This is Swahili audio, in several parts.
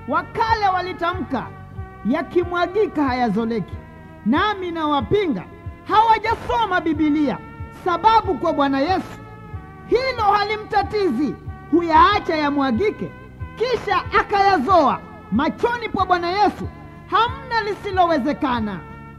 Wakale walitamka yakimwagika hayazoleki, nami nawapinga hawajasoma Bibilia, sababu kwa Bwana Yesu hilo halimtatizi, huyaacha yamwagike, kisha akayazoa. Machoni pa Bwana Yesu hamna lisilowezekana.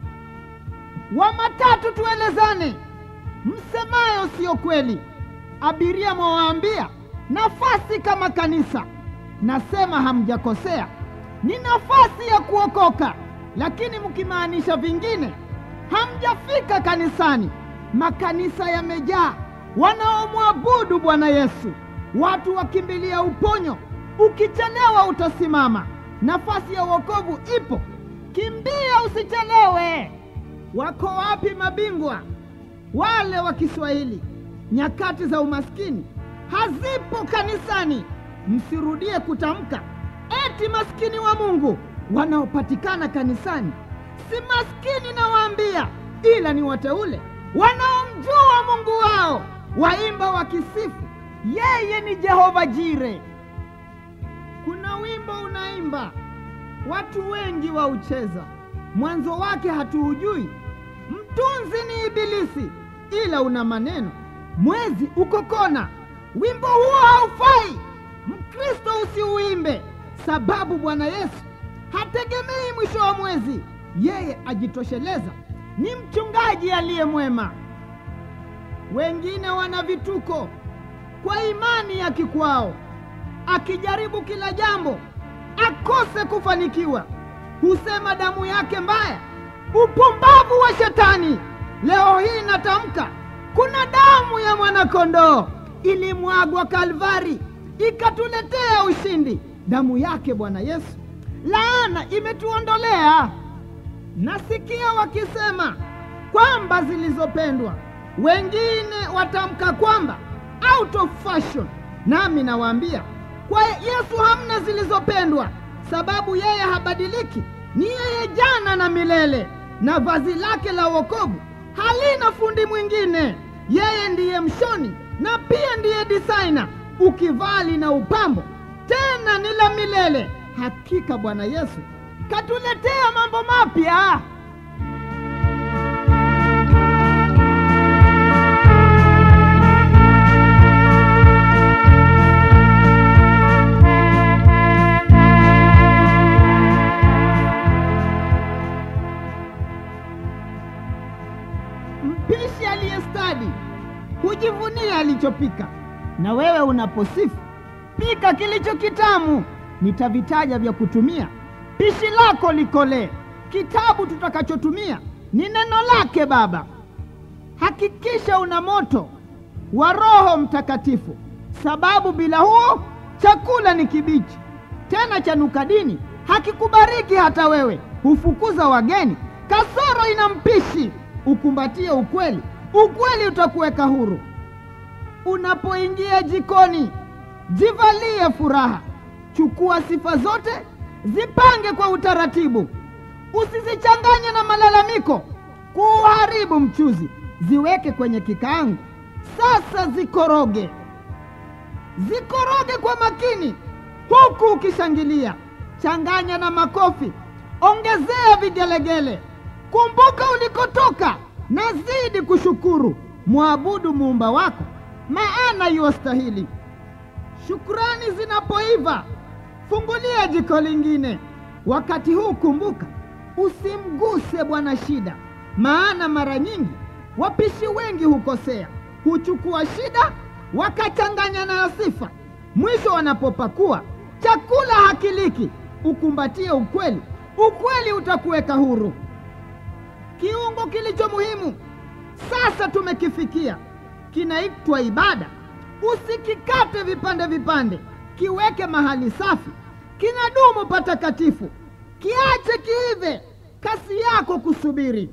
Wa matatu tuelezane, msemayo siyo kweli. Abiria mwawaambia nafasi kama kanisa, nasema hamjakosea, ni nafasi ya kuokoka, lakini mkimaanisha vingine hamjafika kanisani. Makanisa yamejaa wanaomwabudu Bwana Yesu, watu wakimbilia uponyo. Ukichelewa utasimama. Nafasi ya wokovu ipo, kimbia, usichelewe. Wako wapi mabingwa wale wa Kiswahili? Nyakati za umaskini hazipo kanisani. Msirudie kutamka eti maskini wa Mungu wanaopatikana kanisani si maskini, nawaambia, ila ni wateule wanaomjua Mungu wao, waimba wakisifu yeye ni Jehova Jire. Kuna wimbo unaimba, watu wengi waucheza, mwanzo wake hatuujui, mtunzi ni Ibilisi, ila una maneno, mwezi uko kona. Wimbo huo haufai, Mkristo usiuimbe, sababu Bwana Yesu hategemei mwisho wa mwezi, yeye ajitosheleza, ni mchungaji aliye mwema. Wengine wana vituko kwa imani ya kikwao, akijaribu kila jambo akose kufanikiwa, husema damu yake mbaya, upumbavu wa Shetani. Leo hii natamka, kuna damu ya mwanakondoo ilimwagwa Kalvari ikatuletea ushindi. Damu yake Bwana Yesu, laana imetuondolea. Nasikia wakisema kwamba zilizopendwa, wengine watamka kwamba out of fashion. Nami nawaambia kwa Yesu hamna zilizopendwa, sababu yeye habadiliki, ni yeye jana na milele, na vazi lake la wokovu halina fundi mwingine. Yeye ndiye mshoni na pia ndiye designer, ukivaa lina upambo tena ni la milele. Hakika Bwana Yesu katuletea mambo mapya. Mpishi aliyestadi hujivunia alichopika, na wewe unaposifu pika kilicho kitamu. Nitavitaja vya kutumia, pishi lako likolee. Kitabu tutakachotumia ni neno lake Baba. Hakikisha una moto wa Roho Mtakatifu, sababu bila huo chakula ni kibichi, tena chanuka dini, hakikubariki hata wewe. Hufukuza wageni, kasoro ina mpishi. Ukumbatie ukweli, ukweli utakuweka huru. Unapoingia jikoni jivalie furaha, chukua sifa zote, zipange kwa utaratibu, usizichanganye na malalamiko kuuharibu mchuzi. Ziweke kwenye kikaango, sasa zikoroge, zikoroge kwa makini, huku ukishangilia. Changanya na makofi, ongezea vigelegele. Kumbuka ulikotoka na zidi kushukuru. Mwabudu muumba wako, maana yuwastahili. Shukrani zinapoiva, fungulia jiko lingine. Wakati huu kumbuka, usimguse bwana shida, maana mara nyingi wapishi wengi hukosea, huchukua shida wakachanganya nayo sifa, mwisho wanapopakua chakula hakiliki. Ukumbatie ukweli, ukweli utakuweka huru. Kiungo kilicho muhimu sasa tumekifikia, kinaitwa ibada. Usikikate vipande vipande, kiweke mahali safi, kinadumu patakatifu. Kiache kiive, kasi yako kusubiri.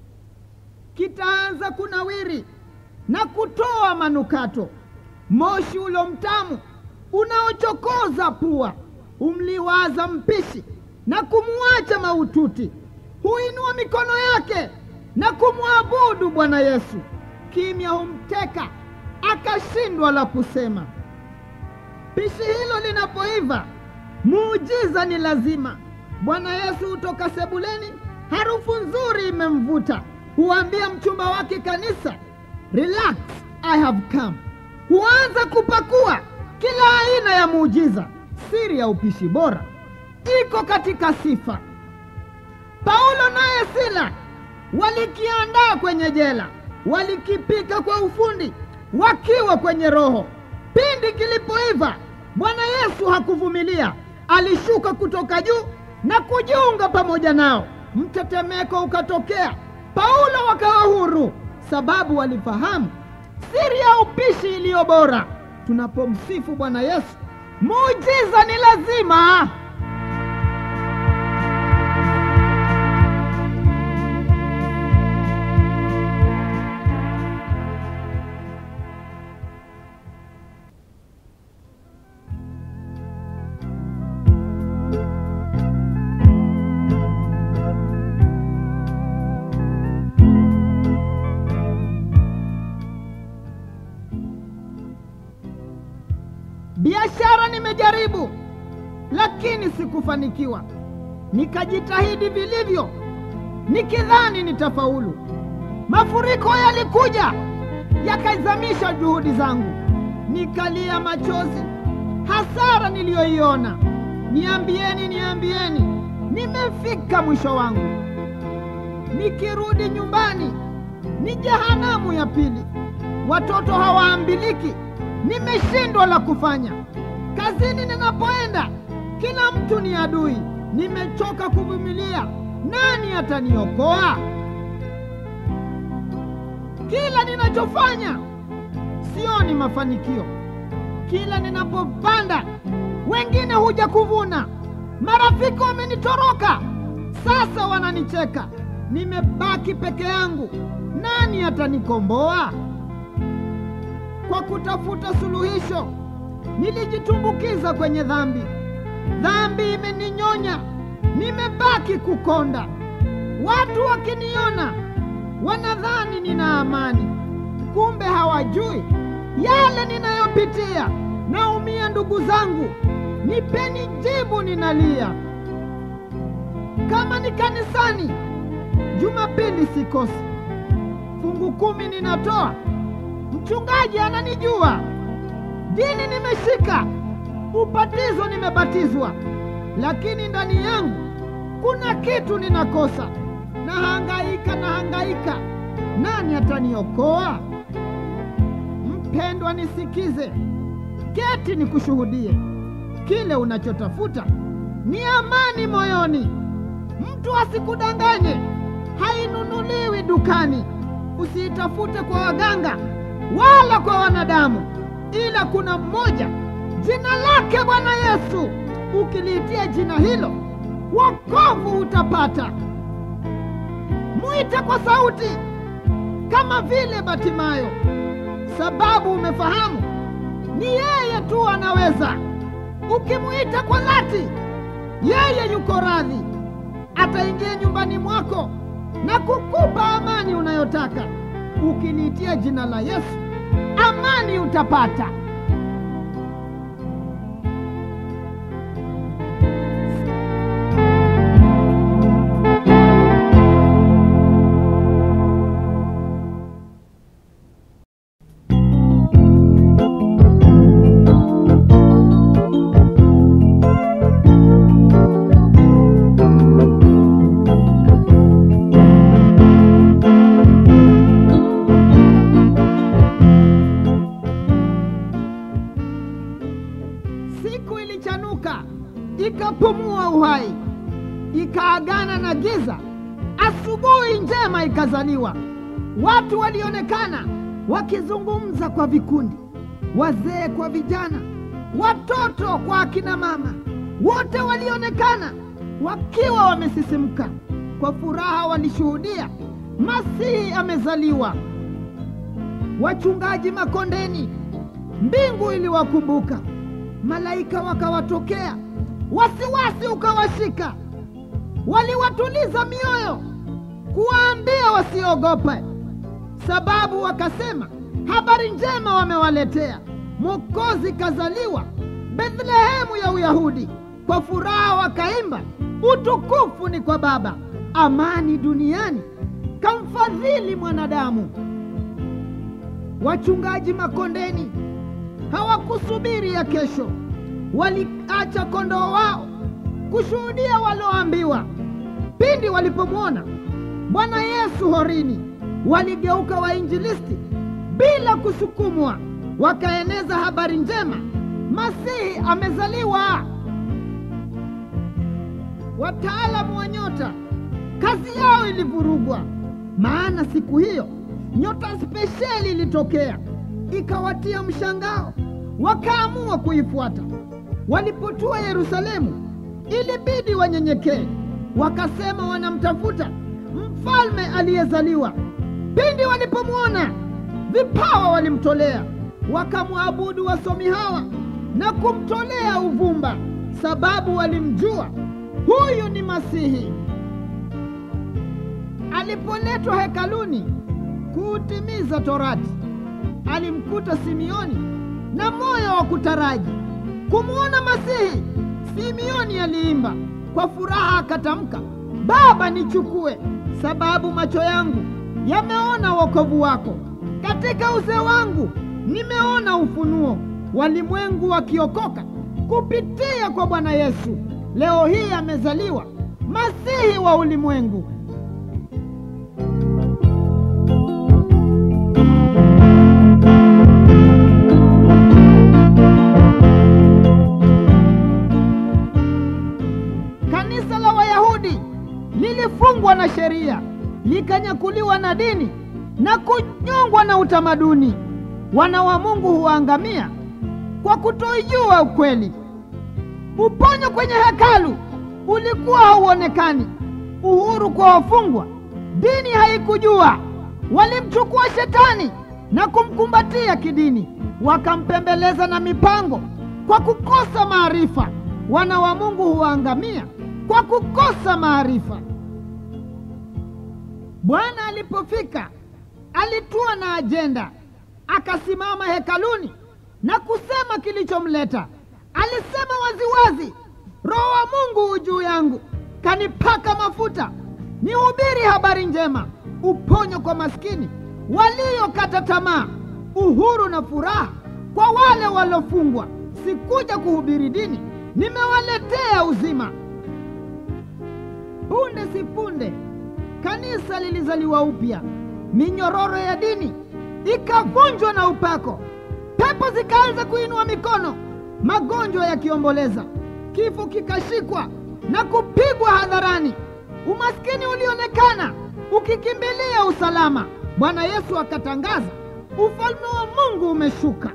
Kitaanza kunawiri na kutoa manukato, moshi ulo mtamu unaochokoza pua. Humliwaza mpishi na kumwacha maututi, huinua mikono yake na kumwabudu Bwana Yesu. Kimya humteka akashindwa la kusema. Pishi hilo linapoiva, muujiza ni lazima. Bwana Yesu hutoka sebuleni, harufu nzuri imemvuta, huambia mchumba wake kanisa, relax, I have come. Huanza kupakua kila aina ya muujiza. Siri ya upishi bora iko katika sifa. Paulo naye Sila walikiandaa kwenye jela, walikipika kwa ufundi wakiwa kwenye roho. Pindi kilipoiva, Bwana Yesu hakuvumilia, alishuka kutoka juu na kujiunga pamoja nao. Mtetemeko ukatokea, Paulo wakawa huru, sababu walifahamu siri ya upishi iliyo bora. Tunapomsifu Bwana Yesu, muujiza ni lazima. Biashara nimejaribu, lakini sikufanikiwa. Nikajitahidi vilivyo, nikidhani nitafaulu. Mafuriko yalikuja yakaizamisha juhudi zangu, nikalia machozi, hasara niliyoiona. Niambieni, niambieni, nimefika mwisho wangu. Nikirudi nyumbani ni jehanamu ya pili, watoto hawaambiliki nimeshindwa la kufanya. Kazini ninapoenda kila mtu ni adui. Nimechoka kuvumilia, nani ataniokoa? Kila ninachofanya sioni mafanikio. Kila ninapopanda wengine huja kuvuna. Marafiki wamenitoroka, sasa wananicheka. Nimebaki peke yangu, nani atanikomboa? Kwa kutafuta suluhisho nilijitumbukiza kwenye dhambi. Dhambi imeninyonya, nimebaki kukonda. Watu wakiniona wanadhani nina amani, kumbe hawajui yale ninayopitia. Naumia ndugu zangu, nipeni jibu, ninalia. Kama ni kanisani, Jumapili sikosi, fungu kumi ninatoa Mchungaji ananijua, dini nimeshika, ubatizo nimebatizwa, lakini ndani yangu kuna kitu ninakosa. Nahangaika, nahangaika, nani ataniokoa? Mpendwa, nisikize, keti nikushuhudie, kile unachotafuta ni amani moyoni. Mtu asikudanganye, hainunuliwi dukani. Usiitafute kwa waganga wala kwa wanadamu, ila kuna mmoja, jina lake Bwana Yesu. Ukiliitia jina hilo, wokovu utapata. Mwite kwa sauti kama vile Batimayo, sababu umefahamu ni yeye tu anaweza. Ukimwita kwa dhati, yeye yuko radhi, ataingia nyumbani mwako na kukupa amani unayotaka. Ukiliitia jina la Yesu, amani utapata. Siku ilichanuka ikapumua uhai, ikaagana na giza. Asubuhi njema ikazaliwa. Watu walionekana wakizungumza kwa vikundi, wazee kwa vijana, watoto kwa akina mama, wote walionekana wakiwa wamesisimka kwa furaha. Walishuhudia Masihi amezaliwa. Wachungaji makondeni, mbingu iliwakumbuka malaika wakawatokea, wasiwasi ukawashika. Waliwatuliza mioyo, kuwaambia wasiogope, sababu wakasema habari njema wamewaletea. Mwokozi kazaliwa Bethlehemu ya Uyahudi. kwa furaha wakaimba, utukufu ni kwa Baba, amani duniani, kamfadhili mwanadamu. Wachungaji makondeni hawakusubiri ya kesho, waliacha kondoo wao kushuhudia walioambiwa. Pindi walipomwona Bwana Yesu horini, waligeuka wainjilisti bila kusukumwa, wakaeneza habari njema, Masihi amezaliwa. Wataalamu wa nyota kazi yao ilivurugwa, maana siku hiyo nyota spesheli ilitokea ikawatia mshangao, wakaamua kuifuata. Walipotua Yerusalemu, ilibidi wanyenyekee, wakasema wanamtafuta mfalme aliyezaliwa. Pindi walipomwona, vipawa walimtolea, wakamwabudu wasomi hawa na kumtolea uvumba, sababu walimjua huyu ni Masihi. Alipoletwa hekaluni kuutimiza Torati, alimkuta Simioni na moyo wa kutaraji kumwona Masihi. Simioni aliimba kwa furaha, akatamka, Baba, nichukue, sababu macho yangu yameona wokovu wako, katika uzee wangu nimeona ufunuo, walimwengu wakiokoka kupitia kwa Bwana Yesu. Leo hii amezaliwa Masihi wa ulimwengu. Kanisa la Wayahudi lilifungwa na sheria, likanyakuliwa na dini na kunyongwa na utamaduni. Wana wa Mungu huangamia kwa kutoijua ukweli. Uponyo kwenye hekalu ulikuwa hauonekani, uhuru kwa wafungwa dini haikujua. Walimchukua shetani na kumkumbatia kidini, wakampembeleza na mipango kwa kukosa maarifa. Wana wa Mungu huangamia kwa kukosa maarifa. Bwana alipofika alitua na ajenda, akasimama hekaluni na kusema kilichomleta. Alisema waziwazi, Roho wa Mungu hu juu yangu, kanipaka mafuta nihubiri habari njema, uponyo kwa maskini waliokata tamaa, uhuru na furaha kwa wale waliofungwa. Sikuja kuhubiri dini, nimewaletea uzima. Punde si punde kanisa lilizaliwa upya, minyororo ya dini ikavunjwa na upako, pepo zikaanza kuinua mikono, magonjwa yakiomboleza, kifo kikashikwa na kupigwa hadharani, umaskini ulionekana ukikimbilia usalama. Bwana Yesu akatangaza, ufalme wa Mungu umeshuka.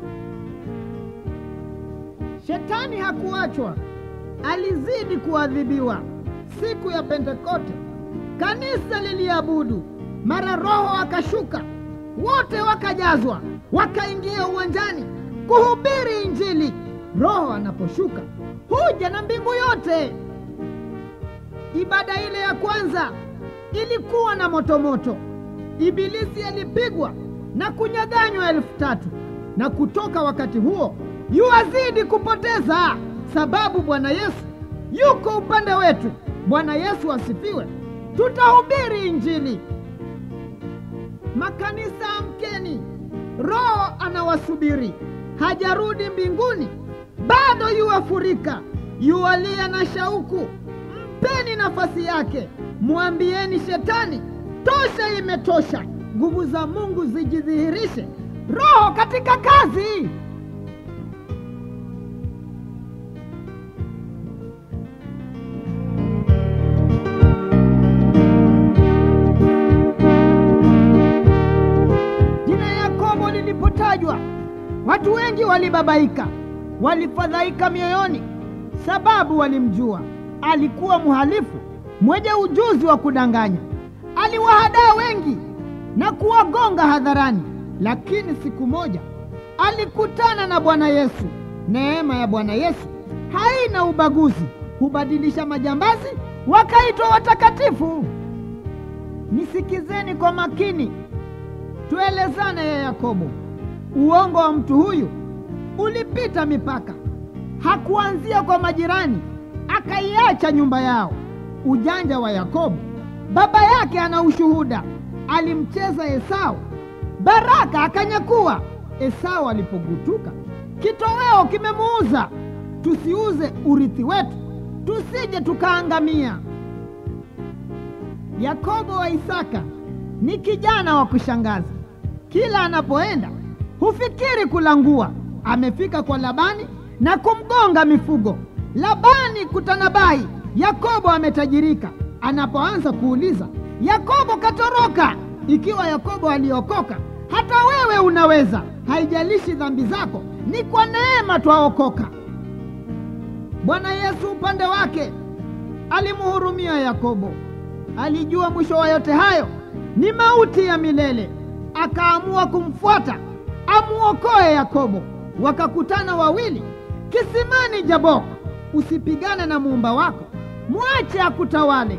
Shetani hakuachwa, alizidi kuadhibiwa. Siku ya Pentekoste kanisa liliabudu, mara Roho akashuka, wote wakajazwa, wakaingia uwanjani kuhubiri Injili. Roho anaposhuka huja na mbingu yote. Ibada ile ya kwanza ilikuwa na motomoto. Ibilisi alipigwa na kunyaganywa elfu tatu na kutoka wakati huo yuazidi kupoteza, sababu Bwana Yesu yuko upande wetu. Bwana Yesu asifiwe. Tutahubiri Injili. Makanisa, amkeni, Roho anawasubiri, hajarudi mbinguni bado, yuwafurika, yuwalia na shauku. Mpeni nafasi yake, mwambieni Shetani, tosha, imetosha. Nguvu za Mungu zijidhihirishe, Roho katika kazi. Jina Yakobo lilipotajwa, watu wengi walibabaika, walifadhaika mioyoni, sababu walimjua alikuwa mhalifu mwenye ujuzi wa kudanganya. Aliwahadaa wengi na kuwagonga hadharani, lakini siku moja alikutana na Bwana Yesu. Neema ya Bwana Yesu haina ubaguzi, hubadilisha majambazi wakaitwa watakatifu. Nisikizeni kwa makini, tuelezane ya Yakobo. Uongo wa mtu huyu ulipita mipaka, hakuanzia kwa majirani, akaiacha nyumba yao. Ujanja wa Yakobo, baba yake ana ushuhuda, alimcheza Esau, Baraka akanyakua. Esau alipogutuka, kitoweo kimemuuza. Tusiuze urithi wetu, tusije tukaangamia. Yakobo wa Isaka ni kijana wa kushangaza. Kila anapoenda hufikiri kulangua. Amefika kwa Labani na kumgonga mifugo. Labani kutanabai, Yakobo ametajirika. Anapoanza kuuliza, Yakobo katoroka. Ikiwa Yakobo aliokoka, hata wewe unaweza. Haijalishi dhambi zako, ni kwa neema twaokoka. Bwana Yesu upande wake alimhurumia Yakobo. Alijua mwisho wa yote hayo ni mauti ya milele, akaamua kumfuata amuokoe Yakobo. Wakakutana wawili kisimani Jabok. Usipigane na muumba wako, mwache akutawale.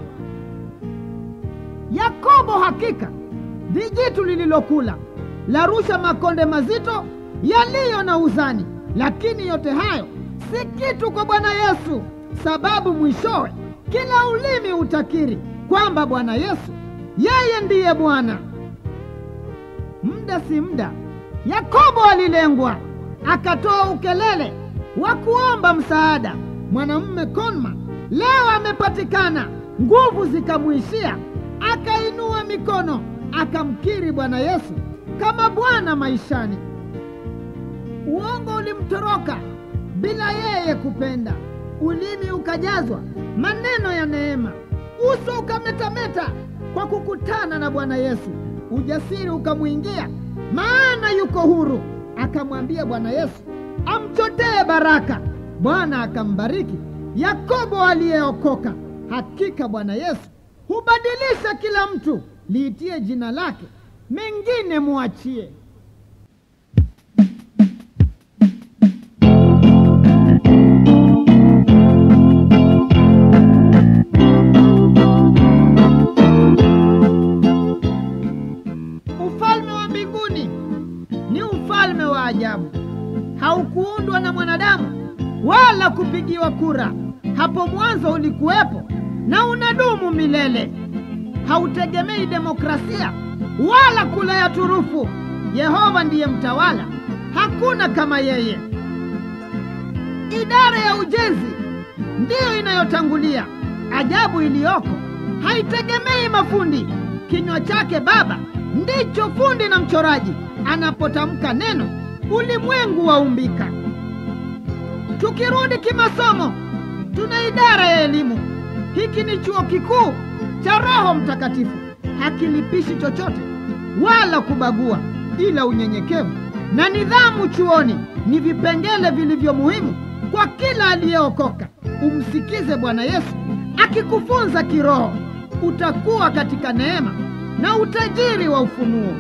Yakobo hakika vijitu lililokula larusha makonde mazito yaliyo na uzani, lakini yote hayo si kitu kwa Bwana Yesu, sababu mwishowe kila ulimi utakiri kwamba Bwana Yesu yeye ndiye Bwana. Muda si muda, Yakobo alilengwa, akatoa ukelele wa kuomba msaada. Mwanamume Konma leo amepatikana, nguvu zikamwishia, akainua mikono, akamkiri Bwana Yesu kama Bwana maishani. Uongo ulimtoroka bila yeye kupenda, ulimi ukajazwa maneno ya neema, uso ukametameta kwa kukutana na Bwana Yesu. Ujasiri ukamwingia, maana yuko huru. Akamwambia Bwana Yesu amchotee baraka. Bwana akambariki Yakobo aliyeokoka. Hakika Bwana Yesu hubadilisha kila mtu, liitie jina lake, mengine muachie. Ufalme wa mbinguni ni ufalme wa ajabu, haukuundwa na mwanadamu wala kupigiwa kura. Hapo mwanzo ulikuwepo na unadumu milele. Hautegemei demokrasia wala kula ya turufu. Yehova ndiye mtawala, hakuna kama yeye. Idara ya ujenzi ndiyo inayotangulia. Ajabu iliyoko haitegemei mafundi. Kinywa chake Baba ndicho fundi na mchoraji. Anapotamka neno, ulimwengu waumbika. Tukirudi kimasomo, tuna idara ya elimu. Hiki ni chuo kikuu cha Roho Mtakatifu, hakilipishi chochote wala kubagua, ila unyenyekevu na nidhamu chuoni ni vipengele vilivyo muhimu kwa kila aliyeokoka. Umsikize Bwana Yesu akikufunza kiroho, utakuwa katika neema na utajiri wa ufunuo.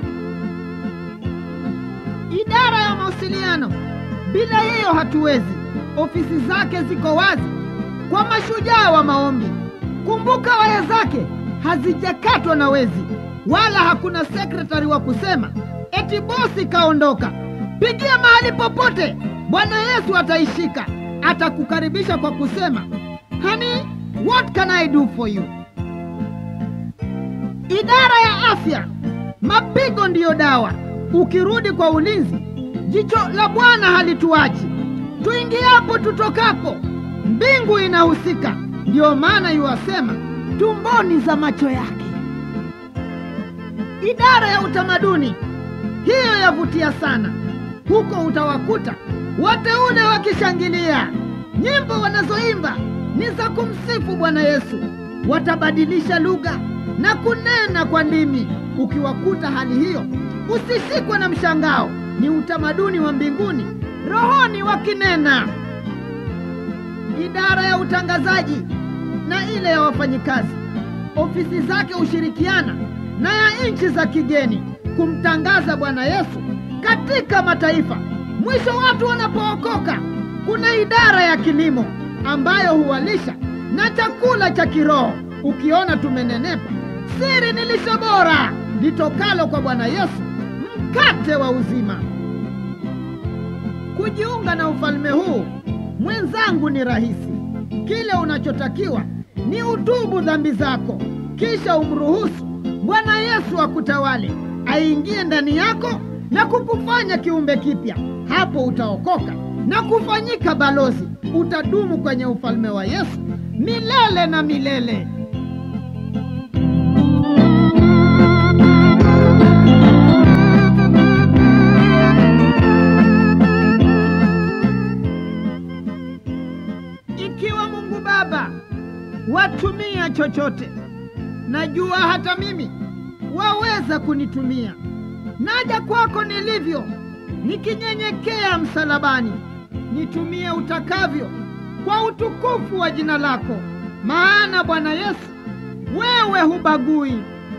Idara ya mawasiliano, bila hiyo hatuwezi. Ofisi zake ziko wazi kwa mashujaa wa maombi. Kumbuka, waya zake hazijakatwa na wezi, wala hakuna sekretari wa kusema eti bosi kaondoka. Pigia mahali popote, Bwana Yesu ataishika. Atakukaribisha kwa kusema honey, what can I do for you? Idara ya afya, mapigo ndiyo dawa. Ukirudi kwa ulinzi, jicho la Bwana halituachi. Tuingiapo tutokapo, mbingu inahusika. Ndiyo maana yuwasema tumboni za macho yake. Idara ya utamaduni, hiyo yavutia sana. Huko utawakuta wateule wakishangilia. Nyimbo wanazoimba ni za kumsifu Bwana Yesu. Watabadilisha lugha na kunena kwa ndimi. Ukiwakuta hali hiyo, usishikwe na mshangao. Ni utamaduni wa mbinguni, rohoni wakinena. Idara ya utangazaji na ile ya wafanyikazi, ofisi zake hushirikiana na ya nchi za kigeni kumtangaza Bwana Yesu katika mataifa. Mwisho watu wanapookoka, kuna idara ya kilimo ambayo huwalisha na chakula cha kiroho. Ukiona tumenenepa, siri ni lishe bora litokalo kwa Bwana Yesu, mkate wa uzima. Kujiunga na ufalme huu mwenzangu ni rahisi. Kile unachotakiwa ni utubu dhambi zako, kisha umruhusu Bwana Yesu akutawale, aingie ndani yako na kukufanya kiumbe kipya. Hapo utaokoka na kufanyika balozi, utadumu kwenye ufalme wa Yesu milele na milele. Ikiwa Mungu Baba watumia chochote, najua hata mimi waweza kunitumia. Naja kwako nilivyo, nikinyenyekea msalabani, nitumie utakavyo kwa utukufu wa jina lako, maana Bwana Yesu, wewe hubagui.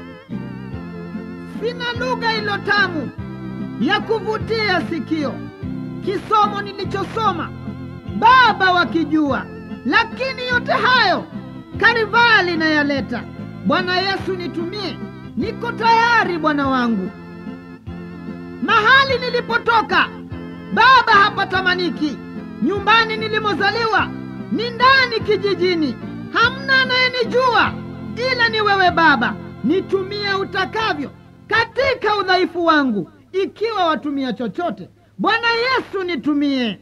Sina lugha ilo tamu ya kuvutia sikio, kisomo nilichosoma Baba wakijua, lakini yote hayo Karivali nayaleta. Bwana Yesu, nitumie, niko tayari Bwana wangu. Mahali nilipotoka Baba hapatamaniki, nyumbani nilimozaliwa ni ndani kijijini, hamna anayenijua ila ni wewe Baba. Nitumie utakavyo katika udhaifu wangu, ikiwa watumia chochote, Bwana Yesu nitumie.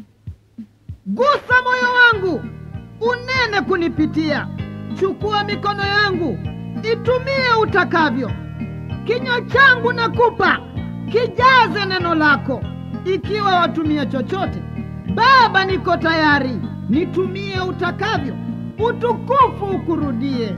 Gusa moyo wangu unene kunipitia, chukua mikono yangu itumie utakavyo. Kinywa changu nakupa kijaze neno lako, ikiwa watumia chochote, Baba niko tayari, nitumie utakavyo, utukufu ukurudie.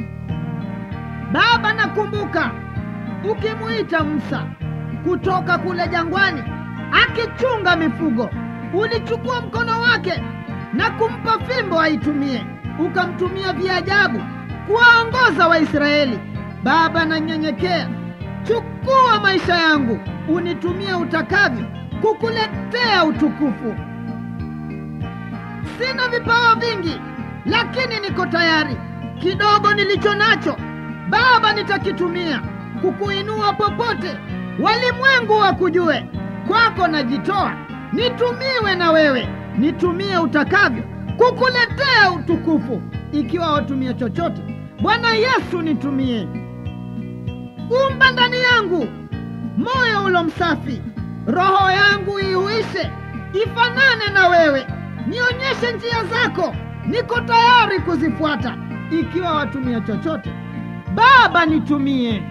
Baba, nakumbuka ukimwita Musa kutoka kule jangwani akichunga mifugo ulichukua mkono wake na kumpa fimbo aitumie, ukamtumia viajabu kuwaongoza Waisraeli. Baba, nanyenyekea, chukua maisha yangu unitumie utakavyo, kukuletea utukufu. Sina vipawa vingi, lakini niko tayari. Kidogo nilicho nacho Baba, nitakitumia kukuinua popote, walimwengu wakujue. Kwako najitoa nitumiwe na wewe, nitumie utakavyo kukuletea utukufu. Ikiwa watumia chochote, Bwana Yesu nitumie. Umba ndani yangu moyo ulo msafi, roho yangu iuishe ifanane na wewe. Nionyeshe njia zako, niko tayari kuzifuata. Ikiwa watumia chochote, Baba nitumie.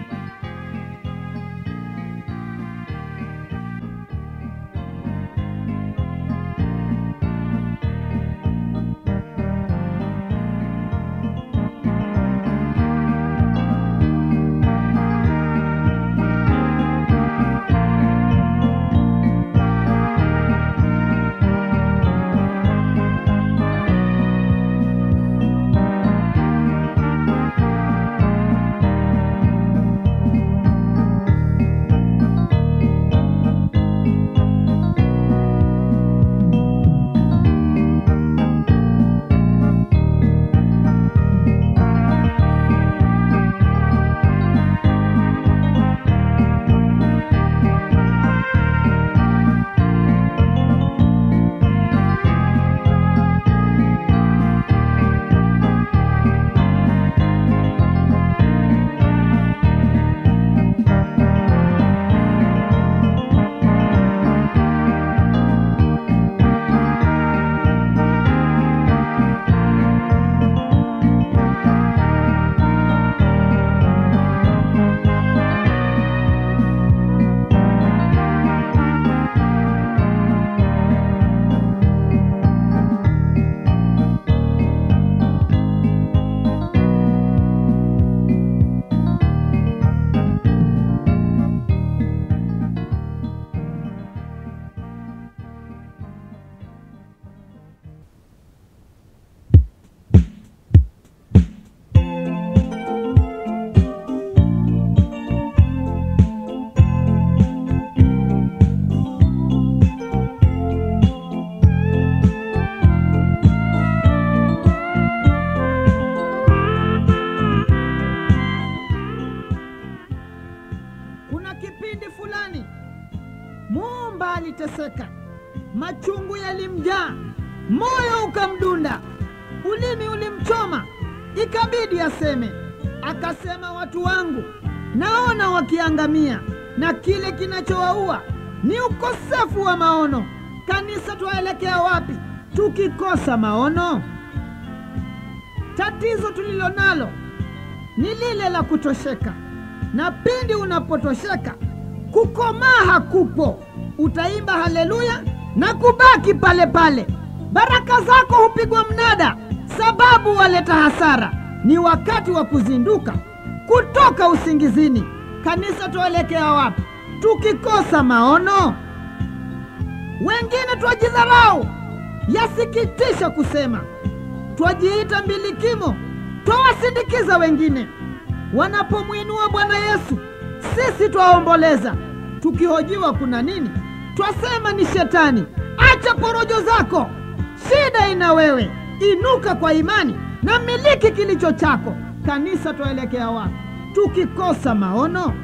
aliteseka, machungu yalimjaa, moyo ukamdunda. ulimi ulimchoma, ikabidi aseme. Akasema, watu wangu naona wakiangamia, na kile kinachowaua ni ukosefu wa maono. Kanisa, twaelekea wapi tukikosa maono? Tatizo tulilo nalo ni lile la kutosheka, na pindi unapotosheka, kukomaa hakupo. Utaimba haleluya na kubaki pale pale. Baraka zako hupigwa mnada, sababu waleta hasara. Ni wakati wa kuzinduka kutoka usingizini. Kanisa, tuelekea wapi tukikosa maono? Wengine twajidharau, yasikitisha kusema, twajiita mbilikimo, twawasindikiza wengine wanapomwinua Bwana Yesu, sisi twaomboleza. Tukihojiwa kuna nini, twasema ni shetani. Acha porojo zako, shida ina wewe. Inuka kwa imani na miliki kilicho chako. Kanisa, twaelekea wapi tukikosa maono?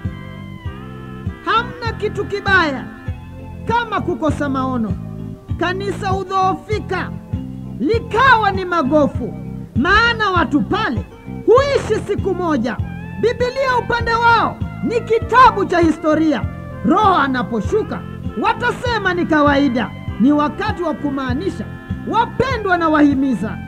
Hamna kitu kibaya kama kukosa maono. Kanisa hudhoofika likawa ni magofu, maana watu pale huishi siku moja. Bibilia upande wao ni kitabu cha historia. Roho anaposhuka watasema ni kawaida. Ni wakati wa kumaanisha, wapendwa na wahimiza.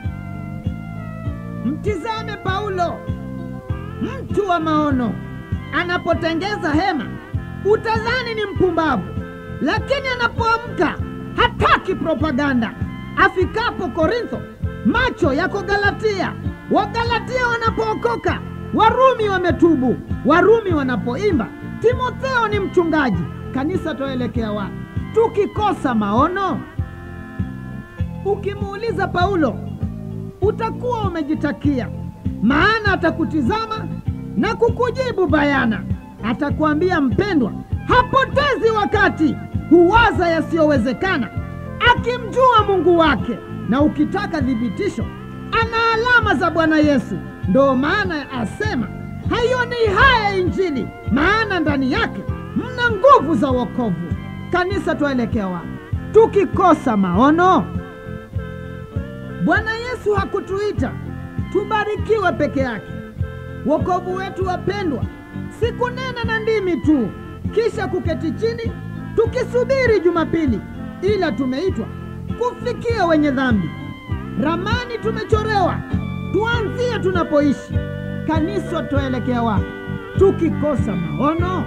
Mtizame Paulo, mtu wa maono, anapotengeza hema utadhani ni mpumbavu, lakini anapoamka hataki propaganda. Afikapo Korintho, macho yako Galatia. Wagalatia wanapookoka, Warumi wametubu. Warumi wanapoimba, Timotheo ni mchungaji. Kanisa, twaelekea wapi tukikosa maono? Ukimuuliza Paulo utakuwa umejitakia, maana atakutizama na kukujibu bayana. Atakwambia, mpendwa, hapotezi wakati, huwaza yasiyowezekana, akimjua Mungu wake. Na ukitaka thibitisho, ana alama za Bwana Yesu. Ndo maana asema haioni haya Injili, maana ndani yake mna nguvu za wokovu. Kanisa, twaelekea wapi tukikosa maono? Bwana Yesu hakutuita tubarikiwe peke yake. Wokovu wetu, wapendwa, si kunena na ndimi tu kisha kuketi chini tukisubiri Jumapili, ila tumeitwa kufikia wenye dhambi. Ramani tumechorewa, tuanzie tunapoishi. Kanisa, twaelekea wapi tukikosa maono?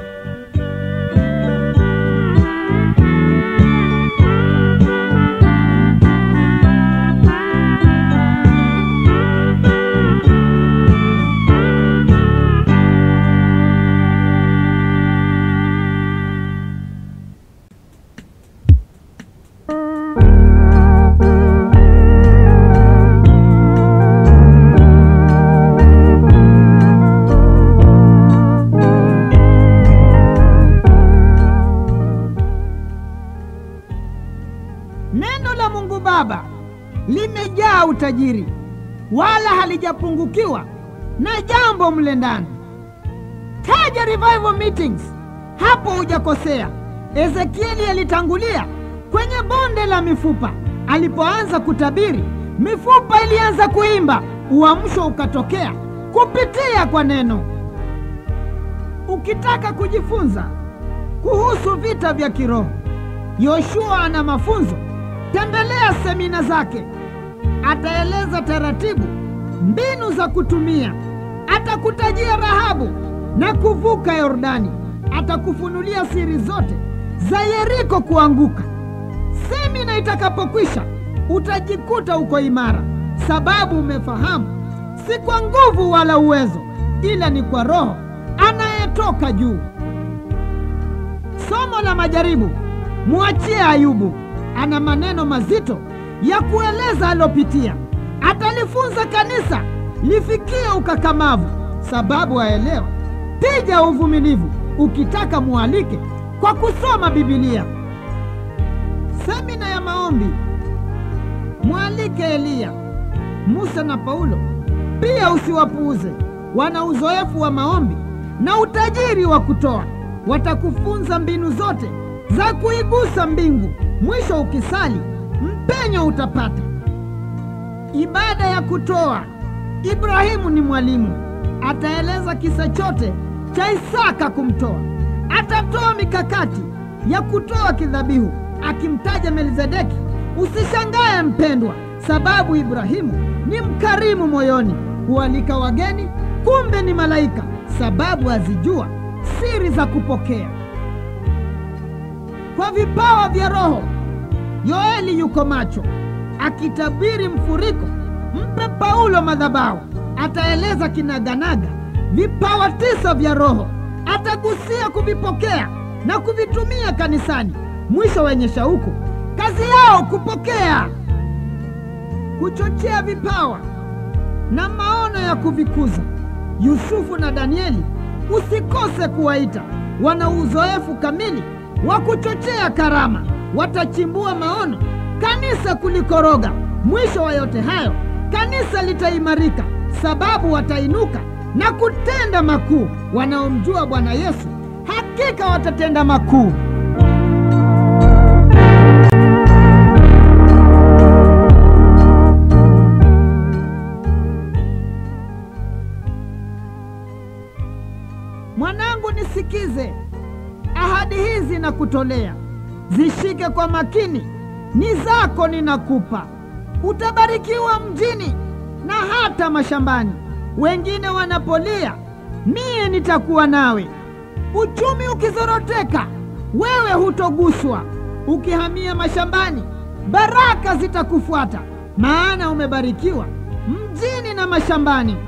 Neno la Mungu Baba limejaa utajiri, wala halijapungukiwa na jambo mle ndani. Taja revival meetings, hapo hujakosea. Ezekieli alitangulia kwenye bonde la mifupa. Alipoanza kutabiri, mifupa ilianza kuimba, uamsho ukatokea kupitia kwa neno. Ukitaka kujifunza kuhusu vita vya kiroho, Yoshua ana mafunzo Tembelea semina zake, ataeleza taratibu, mbinu za kutumia. Atakutajia Rahabu na kuvuka Yordani, atakufunulia siri zote za Yeriko kuanguka. Semina itakapokwisha, utajikuta uko imara, sababu umefahamu si kwa nguvu wala uwezo, ila ni kwa Roho anayetoka juu. Somo la majaribu, mwachie Ayubu ana maneno mazito ya kueleza alopitia. Atalifunza kanisa lifikie ukakamavu, sababu aelewa tija ya uvumilivu. Ukitaka mualike kwa kusoma Bibilia. Semina ya maombi, mwalike Eliya, Musa na Paulo. Pia usiwapuuze, wana uzoefu wa maombi na utajiri wa kutoa. Watakufunza mbinu zote za kuigusa mbingu. Mwisho ukisali, mpenyo utapata. ibada ya kutoa. Ibrahimu ni mwalimu, ataeleza kisa chote cha Isaka kumtoa. Atatoa mikakati ya kutoa kidhabihu, akimtaja Melizedeki. Usishangae mpendwa, sababu Ibrahimu ni mkarimu moyoni, hualika wageni, kumbe ni malaika, sababu azijua siri za kupokea kwa vipawa vya Roho. Yoeli yuko macho akitabiri mfuriko. Mpe Paulo madhabahu, ataeleza kinaganaga vipawa tisa vya Roho, atagusia kuvipokea na kuvitumia kanisani. Mwisho wenye shauku, kazi yao kupokea, kuchochea vipawa na maono ya kuvikuza. Yusufu na Danieli usikose kuwaita, wana uzoefu kamili wa kuchochea karama, watachimbua maono, kanisa kulikoroga. Mwisho wa yote hayo, kanisa litaimarika, sababu watainuka na kutenda makuu. Wanaomjua Bwana Yesu hakika watatenda makuu. Mwanangu, nisikize ahadi hizi na kutolea, zishike kwa makini, ni zako ninakupa. Utabarikiwa mjini na hata mashambani, wengine wanapolia, mie nitakuwa nawe. Uchumi ukizoroteka, wewe hutoguswa. Ukihamia mashambani, baraka zitakufuata, maana umebarikiwa mjini na mashambani.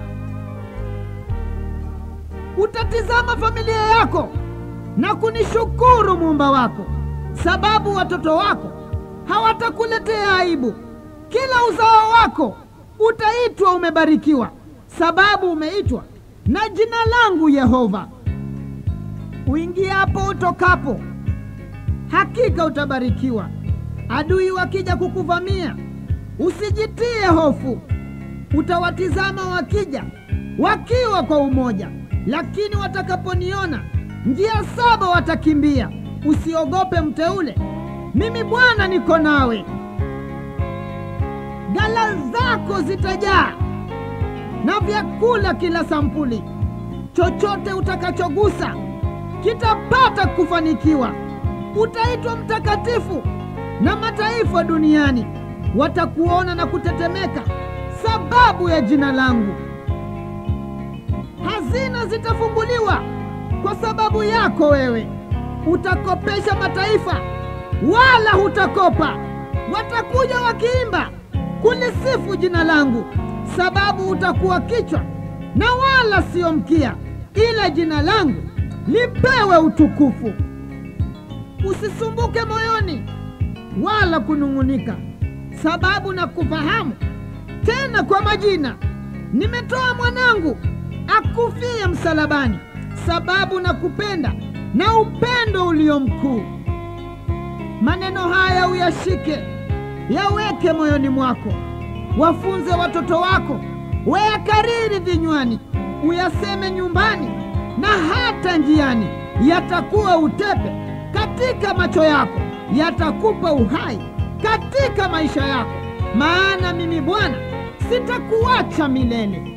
Utatizama familia yako na kunishukuru muumba wako, sababu watoto wako hawatakuletea aibu. Kila uzao wako utaitwa umebarikiwa, sababu umeitwa na jina langu Yehova. Uingiapo utokapo, hakika utabarikiwa. Adui wakija kukuvamia, usijitie hofu. Utawatizama wakija wakiwa kwa umoja, lakini watakaponiona njia saba watakimbia. Usiogope mteule, mimi Bwana niko nawe. Ghala zako zitajaa na vyakula kila sampuli. Chochote utakachogusa kitapata kufanikiwa. Utaitwa mtakatifu, na mataifa duniani watakuona na kutetemeka sababu ya jina langu. Hazina zitafunguliwa kwa sababu yako wewe. Utakopesha mataifa, wala hutakopa. Watakuja wakiimba kulisifu jina langu, sababu utakuwa kichwa na wala sio mkia, ila jina langu lipewe utukufu. Usisumbuke moyoni wala kunung'unika, sababu na kufahamu tena kwa majina. Nimetoa mwanangu akufie msalabani, sababu na kupenda na upendo ulio mkuu. Maneno haya uyashike, yaweke moyoni mwako, wafunze watoto wako, wayakariri vinywani, uyaseme nyumbani na hata njiani. Yatakuwa utepe katika macho yako, yatakupa uhai katika maisha yako, maana mimi Bwana sitakuacha milele.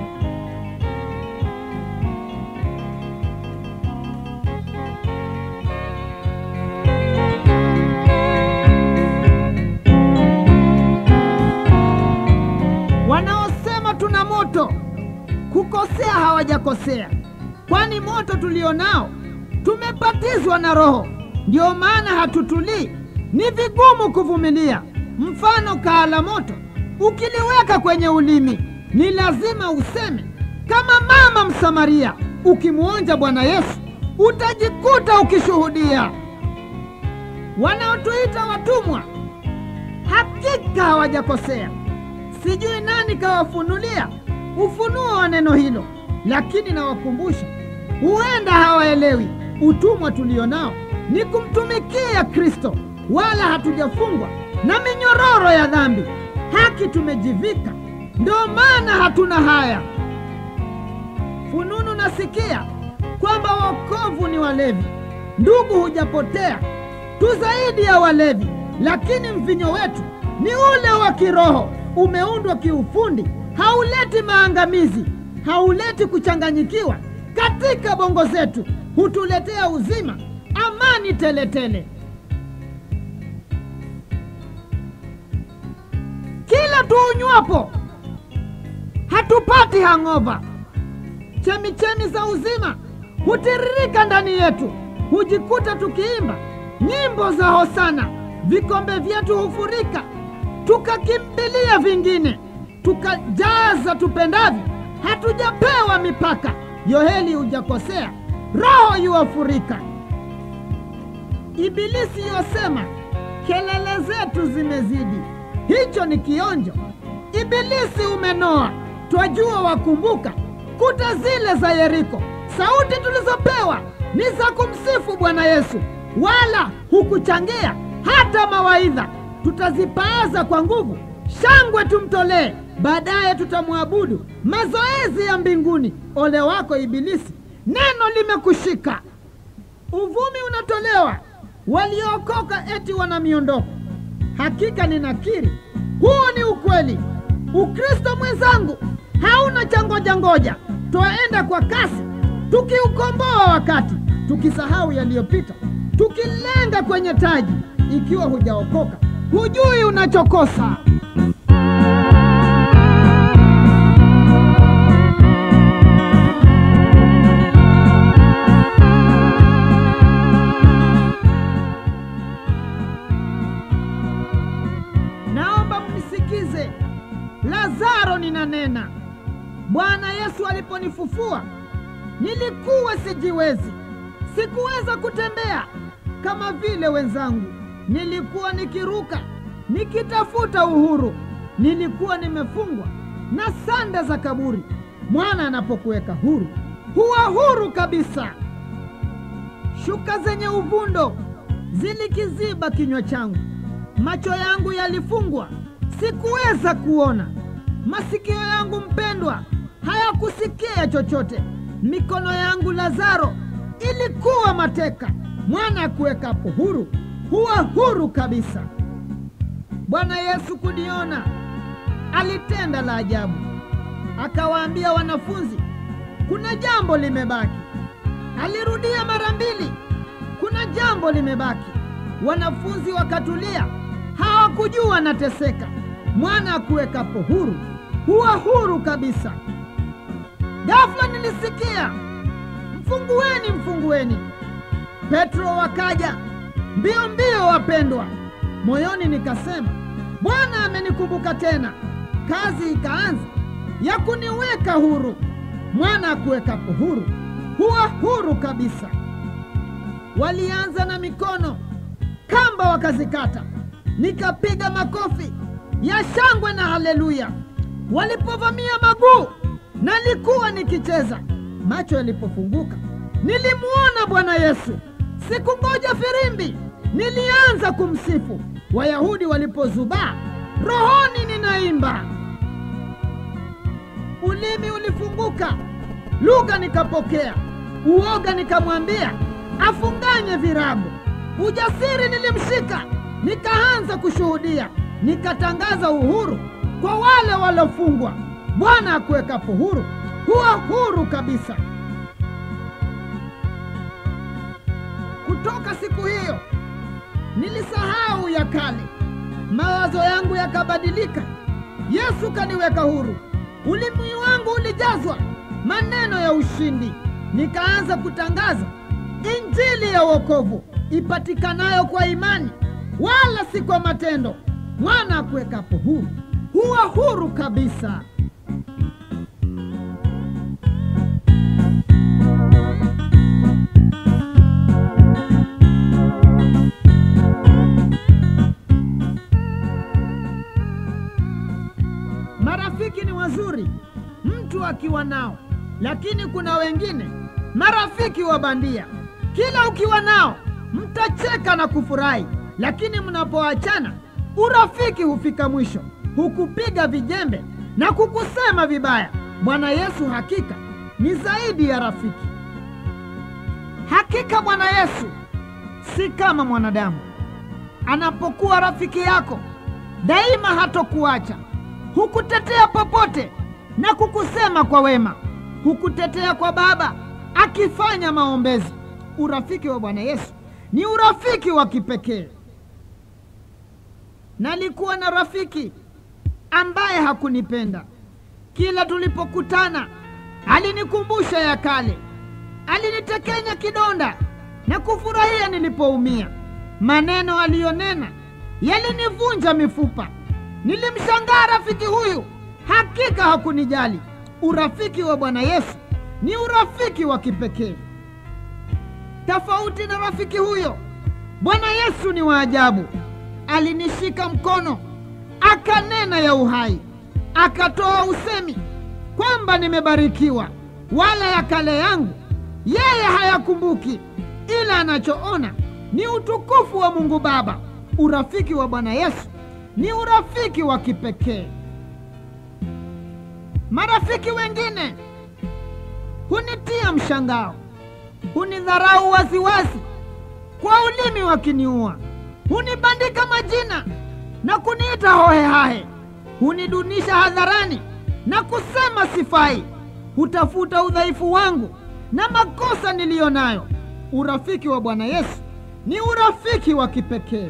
Wanaosema tuna moto kukosea hawajakosea, kwani moto tulionao tumepatizwa na Roho, ndiyo maana hatutulii. Ni vigumu kuvumilia. Mfano kaa la moto ukiliweka kwenye ulimi, ni lazima useme kama mama Msamaria. Ukimwonja Bwana Yesu utajikuta ukishuhudia. Wanaotuita watumwa hakika hawajakosea. Sijui nani kawafunulia ufunuo wa neno hilo, lakini nawakumbusha, huenda hawaelewi. Utumwa tulio nao ni kumtumikia Kristo, wala hatujafungwa na minyororo ya dhambi. Haki tumejivika, ndio maana hatuna haya. Fununu nasikia kwamba wokovu ni walevi. Ndugu, hujapotea tu zaidi ya walevi, lakini mvinyo wetu ni ule wa kiroho umeundwa kiufundi, hauleti maangamizi, hauleti kuchanganyikiwa katika bongo zetu, hutuletea uzima, amani teletele tele. Kila tuunywapo hatupati hang'ova. Chemichemi za uzima hutiririka ndani yetu, hujikuta tukiimba nyimbo za hosana. Vikombe vyetu hufurika, tukakimbilia vingine, tukajaza tupendavyo. Hatujapewa mipaka. Yoheli hujakosea, roho yuwafurika. Ibilisi yosema kelele zetu zimezidi, hicho ni kionjo. Ibilisi umenoa, twajua wakumbuka kuta zile za Yeriko. Sauti tulizopewa ni za kumsifu Bwana Yesu, wala hukuchangia hata mawaidha. Tutazipaaza kwa nguvu, shangwe tumtolee, baadaye tutamwabudu. Mazoezi ya mbinguni. Ole wako Ibilisi, neno limekushika. Uvumi unatolewa, waliookoka eti wana miondoko. Hakika ninakiri, huo ni ukweli. Ukristo mwenzangu hauna cha ngoja ngoja, twaenda kwa kasi, tukiukomboa wakati, tukisahau yaliyopita, tukilenga kwenye taji. Ikiwa hujaokoka, hujui unachokosa. Naomba mnisikize, Lazaro ninanena. Bwana Yesu aliponifufua nilikuwa sijiwezi, sikuweza kutembea kama vile wenzangu. Nilikuwa nikiruka nikitafuta uhuru, nilikuwa nimefungwa na sanda za kaburi. Mwana anapokuweka huru, huwa huru kabisa. Shuka zenye uvundo zilikiziba kinywa changu, macho yangu yalifungwa, sikuweza kuona. Masikio yangu mpendwa hayakusikia chochote. Mikono yangu Lazaro ilikuwa mateka. Mwana akuwekapo huru huwa huru kabisa. Bwana Yesu kuniona, alitenda la ajabu, akawaambia wanafunzi, kuna jambo limebaki. Alirudia mara mbili, kuna jambo limebaki. Wanafunzi wakatulia, hawakujua nateseka. Mwana akuwekapo huru huwa huru kabisa. Ghafla nilisikia mfungueni, mfungueni. Petro wakaja mbio mbio, wapendwa. Moyoni nikasema Bwana amenikumbuka tena. Kazi ikaanza ya kuniweka huru. Mwana akuwekapo huru huwa huru kabisa. Walianza na mikono, kamba wakazikata, nikapiga makofi ya shangwe na haleluya. Walipovamia maguu, nalikuwa nikicheza. Macho yalipofunguka, nilimuona Bwana Yesu. Sikungoja firimbi, nilianza kumsifu. Wayahudi walipozubaa, rohoni ninaimba. Ulimi ulifunguka, lugha nikapokea, uoga nikamwambia afunganye virago. Ujasiri nilimshika, nikaanza kushuhudia, nikatangaza uhuru kwa wale waliofungwa. Bwana akuwekapo huru huwa huru kabisa. Kutoka siku hiyo nilisahau ya kale, mawazo yangu yakabadilika. Yesu kaniweka huru, ulimi wangu ulijazwa maneno ya ushindi. Nikaanza kutangaza injili ya wokovu ipatikanayo kwa imani, wala si kwa matendo. Mwana akuwekapo huru huwa huru kabisa. Marafiki ni wazuri mtu akiwa nao, lakini kuna wengine marafiki wa bandia. Kila ukiwa nao mtacheka na kufurahi, lakini mnapoachana urafiki hufika mwisho, hukupiga vijembe na kukusema vibaya. Bwana Yesu hakika ni zaidi ya rafiki. Hakika Bwana Yesu si kama mwanadamu. Anapokuwa rafiki yako daima hatokuacha, hukutetea popote na kukusema kwa wema, hukutetea kwa Baba akifanya maombezi. Urafiki wa Bwana Yesu ni urafiki wa kipekee. Nalikuwa na rafiki ambaye hakunipenda. Kila tulipokutana alinikumbusha ya kale, alinitekenya kidonda na kufurahia nilipoumia. Maneno aliyonena yalinivunja mifupa. Nilimshangaa rafiki huyu, hakika hakunijali. Urafiki wa Bwana Yesu ni urafiki wa kipekee. Tofauti na rafiki huyo, Bwana Yesu ni wa ajabu. Alinishika mkono, akanena ya uhai, akatoa usemi kwamba nimebarikiwa, wala ya kale yangu yeye hayakumbuki, ila anachoona ni utukufu wa Mungu Baba. Urafiki wa Bwana Yesu ni urafiki wa kipekee. Marafiki wengine hunitia mshangao, hunidharau waziwazi, kwa ulimi wakiniua, hunibandika majina na kuniita hohehahe, hunidunisha hadharani na kusema sifai, hutafuta udhaifu wangu na makosa niliyo nayo. Urafiki wa Bwana Yesu ni urafiki wa kipekee.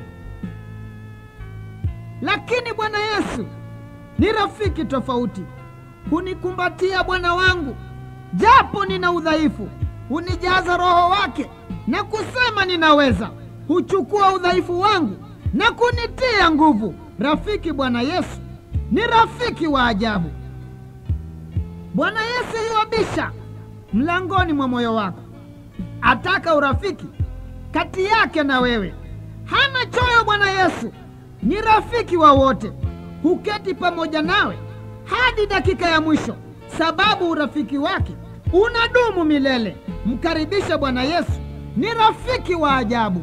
Lakini Bwana Yesu ni rafiki tofauti. Hunikumbatia Bwana wangu japo nina udhaifu, hunijaza Roho wake na kusema ninaweza. Huchukua udhaifu wangu na kunitia nguvu. Rafiki Bwana Yesu ni rafiki wa ajabu. Bwana Yesu yuabisha mlangoni mwa moyo wako, ataka urafiki kati yake na wewe. Hana choyo. Bwana Yesu ni rafiki wa wote, huketi pamoja nawe hadi dakika ya mwisho, sababu urafiki wake unadumu milele. Mkaribishe Bwana Yesu, ni rafiki wa ajabu.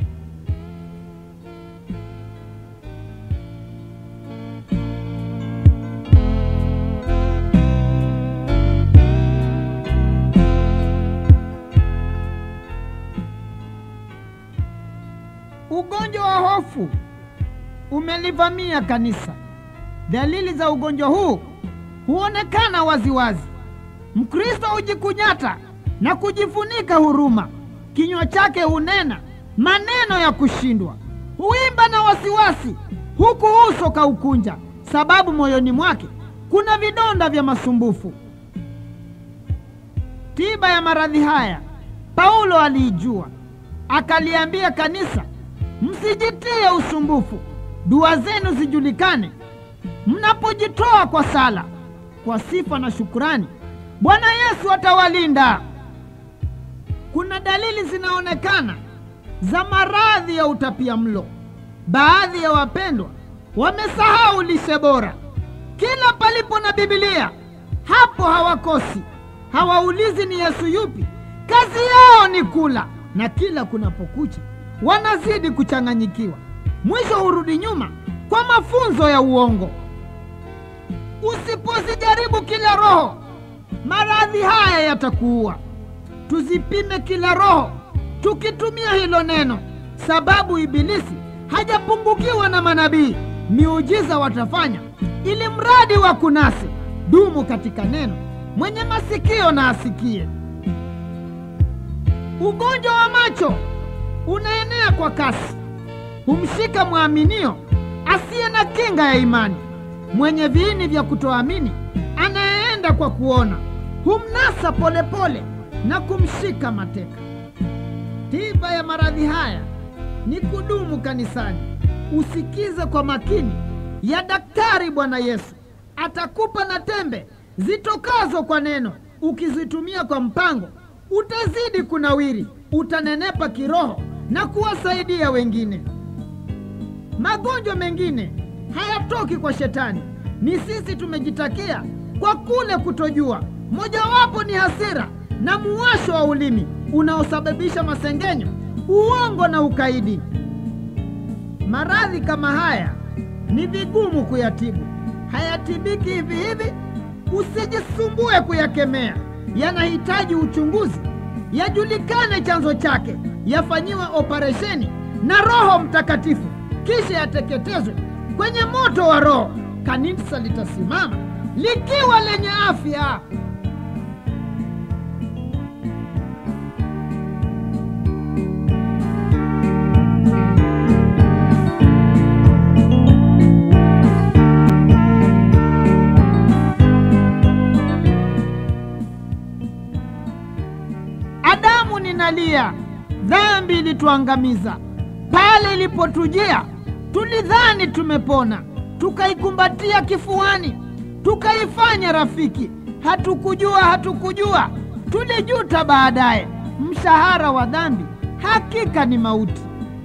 Ugonjwa wa hofu umelivamia kanisa. Dalili za ugonjwa huu huonekana waziwazi. Mkristo hujikunyata na kujifunika huruma, kinywa chake hunena maneno ya kushindwa, huimba na wasiwasi, huku uso kaukunja, sababu moyoni mwake kuna vidonda vya masumbufu. Tiba ya maradhi haya Paulo aliijua, akaliambia kanisa, msijitie usumbufu, dua zenu zijulikane mnapojitoa kwa sala, kwa sifa na shukurani, Bwana Yesu atawalinda. Kuna dalili zinaonekana za maradhi ya utapia mlo. Baadhi ya wapendwa wamesahau lishe bora. Kila palipo na Biblia, hapo hawakosi. Hawaulizi ni Yesu yupi, kazi yao ni kula, na kila kunapokucha wanazidi kuchanganyikiwa, mwisho hurudi nyuma kwa mafunzo ya uongo. Usipozijaribu kila roho, maradhi haya yatakuua. Tuzipime kila roho tukitumia hilo neno, sababu Ibilisi hajapungukiwa na manabii. Miujiza watafanya ili mradi wa kunase. Dumu katika neno, mwenye masikio na asikie. Ugonjwa wa macho unaenea kwa kasi, humshika mwaminio asiye na kinga ya imani mwenye viini vya kutoamini anayeenda kwa kuona humnasa polepole pole na kumshika mateka. Tiba ya maradhi haya ni kudumu kanisani. Usikize kwa makini ya daktari. Bwana Yesu atakupa na tembe zitokazo kwa neno. Ukizitumia kwa mpango, utazidi kunawiri, utanenepa kiroho na kuwasaidia wengine. Magonjwa mengine hayatoki kwa shetani, ni sisi tumejitakia kwa kule kutojua. Mojawapo ni hasira na muwasho wa ulimi unaosababisha masengenyo, uongo na ukaidi. Maradhi kama haya ni vigumu kuyatibu, hayatibiki hivi hivi. Usijisumbue kuyakemea, yanahitaji uchunguzi, yajulikane chanzo chake, yafanyiwe operesheni na Roho Mtakatifu, kisha yateketezwe kwenye moto wa Roho. kanisa litasimama likiwa lenye afya. Adamu ninalia, dhambi ilituangamiza. Pale ilipotujia, tulidhani tumepona, tukaikumbatia kifuani, tukaifanya rafiki. Hatukujua, hatukujua, tulijuta baadaye. Mshahara wa dhambi hakika ni mauti.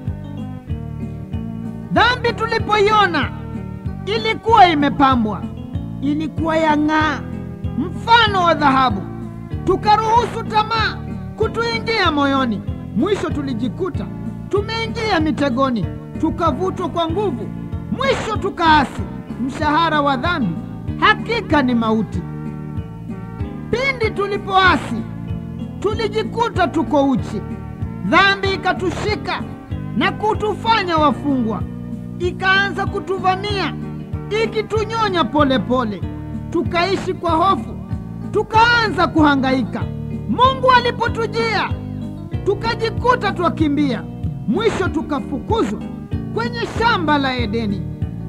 Dhambi tulipoiona ilikuwa imepambwa, ilikuwa yang'aa mfano wa dhahabu tukaruhusu tamaa kutuingia moyoni. Mwisho tulijikuta tumeingia mitegoni, tukavutwa kwa nguvu, mwisho tukaasi. Mshahara wa dhambi hakika ni mauti. Pindi tulipoasi, tulijikuta tuko uchi. Dhambi ikatushika na kutufanya wafungwa, ikaanza kutuvamia, ikitunyonya polepole, tukaishi kwa hofu tukaanza kuhangaika. Mungu alipotujia tukajikuta twakimbia, mwisho tukafukuzwa kwenye shamba la Edeni.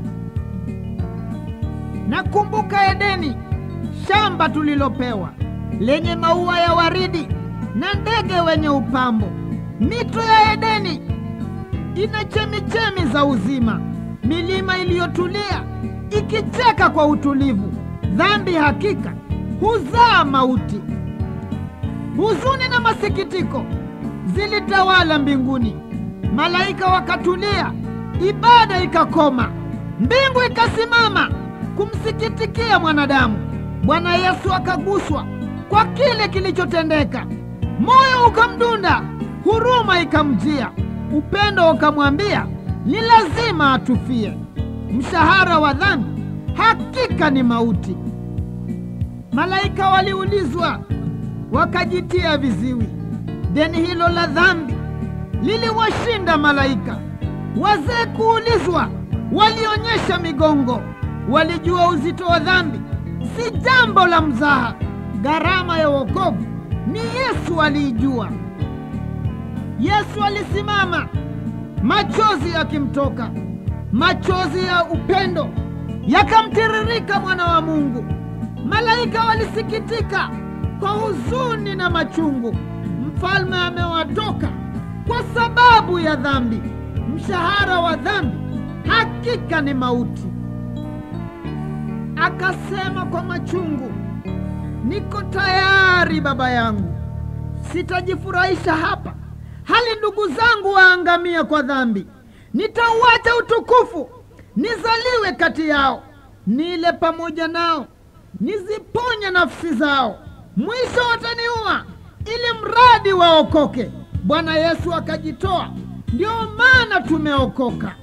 Nakumbuka Edeni, shamba tulilopewa lenye maua ya waridi na ndege wenye upambo. Mito ya Edeni ina chemichemi za uzima, milima iliyotulia ikicheka kwa utulivu. Dhambi hakika huzaa mauti. Huzuni na masikitiko zilitawala mbinguni, malaika wakatulia, ibada ikakoma, mbingu ikasimama kumsikitikia mwanadamu. Bwana Yesu akaguswa kwa kile kilichotendeka, moyo ukamdunda, huruma ikamjia, upendo ukamwambia ni lazima atufie. Mshahara wa dhambi hakika ni mauti. Malaika waliulizwa wakajitia viziwi. Deni hilo la dhambi liliwashinda malaika. Wazee kuulizwa walionyesha migongo, walijua uzito wa dhambi si jambo la mzaha. Gharama ya wokovu ni Yesu aliijua. Yesu alisimama, machozi yakimtoka, machozi ya upendo yakamtiririka mwana wa Mungu. Malaika walisikitika kwa huzuni na machungu. Mfalme amewatoka kwa sababu ya dhambi. Mshahara wa dhambi hakika ni mauti. Akasema kwa machungu, niko tayari Baba yangu, sitajifurahisha hapa hali ndugu zangu waangamia kwa dhambi. Nitauacha utukufu nizaliwe kati yao, nile pamoja nao niziponye nafsi zao. Mwisho wataniua ili mradi waokoke. Bwana Yesu akajitoa, ndio maana tumeokoka.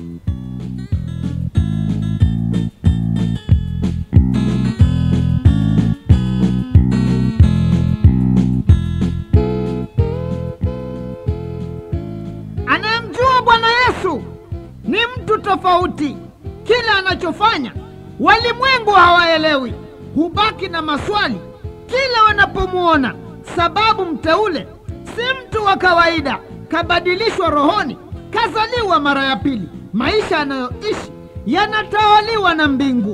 Anayemjua Bwana Yesu ni mtu tofauti. Kila anachofanya walimwengu hawaelewi, hubaki na maswali kila wanapomwona, sababu mteule si mtu wa kawaida, kabadilishwa rohoni, kazaliwa mara ya pili. Maisha anayoishi yanatawaliwa na mbingu.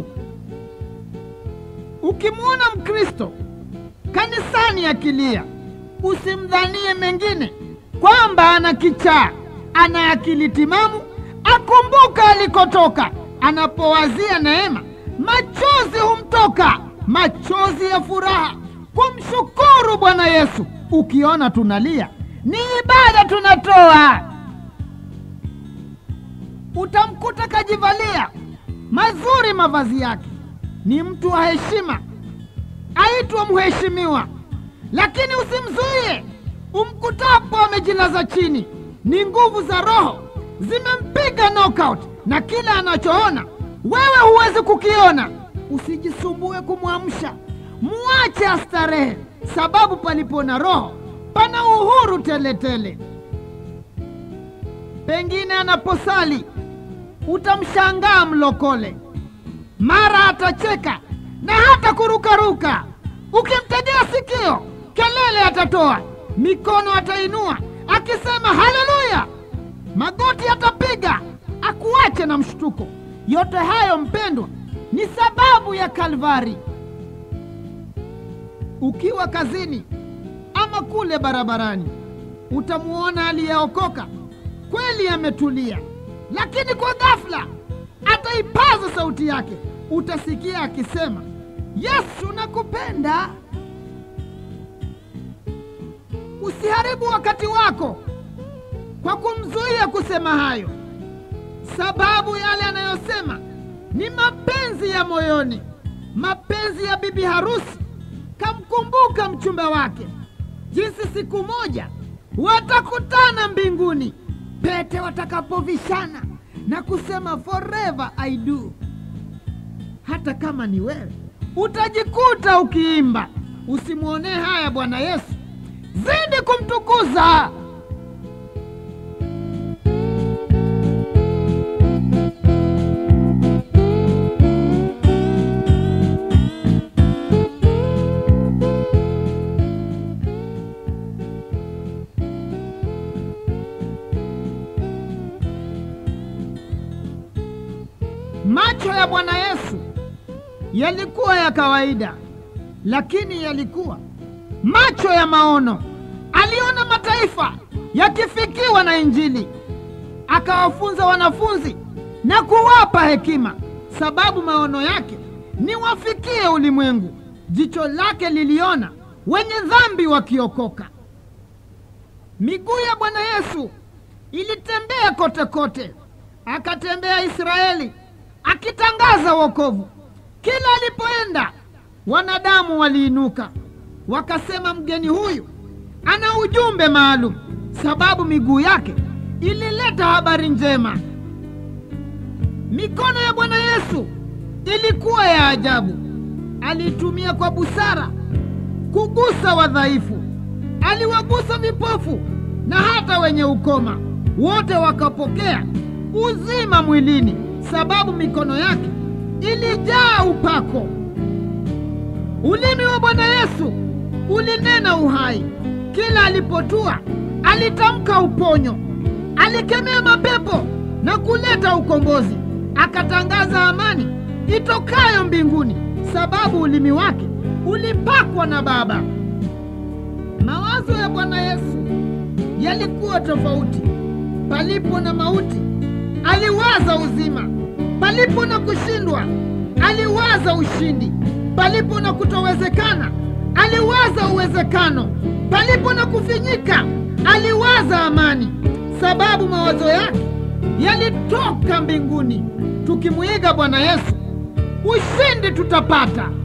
Ukimwona Mkristo kanisani akilia, usimdhanie mengine kwamba ana kichaa. Ana akili timamu, akumbuka alikotoka. Anapowazia neema, machozi humtoka, machozi ya furaha kumshukuru Bwana Yesu. Ukiona tunalia, ni ibada tunatoa. Utamkuta kajivalia mazuri mavazi yake, ni mtu wa heshima, aitwa mheshimiwa, lakini usimzuie. Umkutapo amejilaza chini, ni nguvu za Roho zimempiga knockout, na kila anachoona wewe huwezi kukiona. Usijisumbue kumwamsha, muache astarehe, sababu palipo na Roho pana uhuru teletele. Pengine anaposali utamshangaa mlokole, mara atacheka na hata kurukaruka. Ukimtegea sikio, kelele atatoa, mikono atainua akisema haleluya, magoti atapiga akuache na mshtuko. Yote hayo mpendwa, ni sababu ya Kalvari. Ukiwa kazini ama kule barabarani, utamuona aliyeokoka kweli ametulia, lakini kwa ghafla ataipaza sauti yake, utasikia akisema Yesu nakupenda. Usiharibu wakati wako kwa kumzuia kusema hayo, sababu yale anayosema ni mapenzi ya moyoni, mapenzi ya bibi harusi. Kamkumbuka mchumba wake, jinsi siku moja watakutana mbinguni, pete watakapovishana na kusema forever I do. Hata kama ni wewe, utajikuta ukiimba. Usimwonee haya Bwana Yesu, zidi kumtukuza. Macho ya Bwana Yesu yalikuwa ya kawaida, lakini yalikuwa macho ya maono. Aliona mataifa yakifikiwa na Injili, akawafunza wanafunzi na kuwapa hekima, sababu maono yake ni wafikie ulimwengu. Jicho lake liliona wenye dhambi wakiokoka. Miguu ya Bwana Yesu ilitembea kote kote, akatembea Israeli akitangaza wokovu. Kila alipoenda, wanadamu waliinuka wakasema, mgeni huyu ana ujumbe maalum, sababu miguu yake ilileta habari njema. Mikono ya Bwana Yesu ilikuwa ya ajabu. Alitumia kwa busara kugusa wadhaifu, aliwagusa vipofu na hata wenye ukoma, wote wakapokea uzima mwilini, sababu mikono yake ilijaa upako. Ulimi wa Bwana Yesu ulinena uhai. Kila alipotua alitamka uponyo, alikemea mapepo na kuleta ukombozi, akatangaza amani itokayo mbinguni, sababu ulimi wake ulipakwa na Baba. Mawazo ya Bwana Yesu yalikuwa tofauti. Palipo na mauti, aliwaza uzima. Palipo na kushindwa, aliwaza ushindi. Palipo na kutowezekana, aliwaza uwezekano. Palipo na kufinyika, aliwaza amani, sababu mawazo yake yalitoka mbinguni. Tukimwiga Bwana Yesu, ushindi tutapata.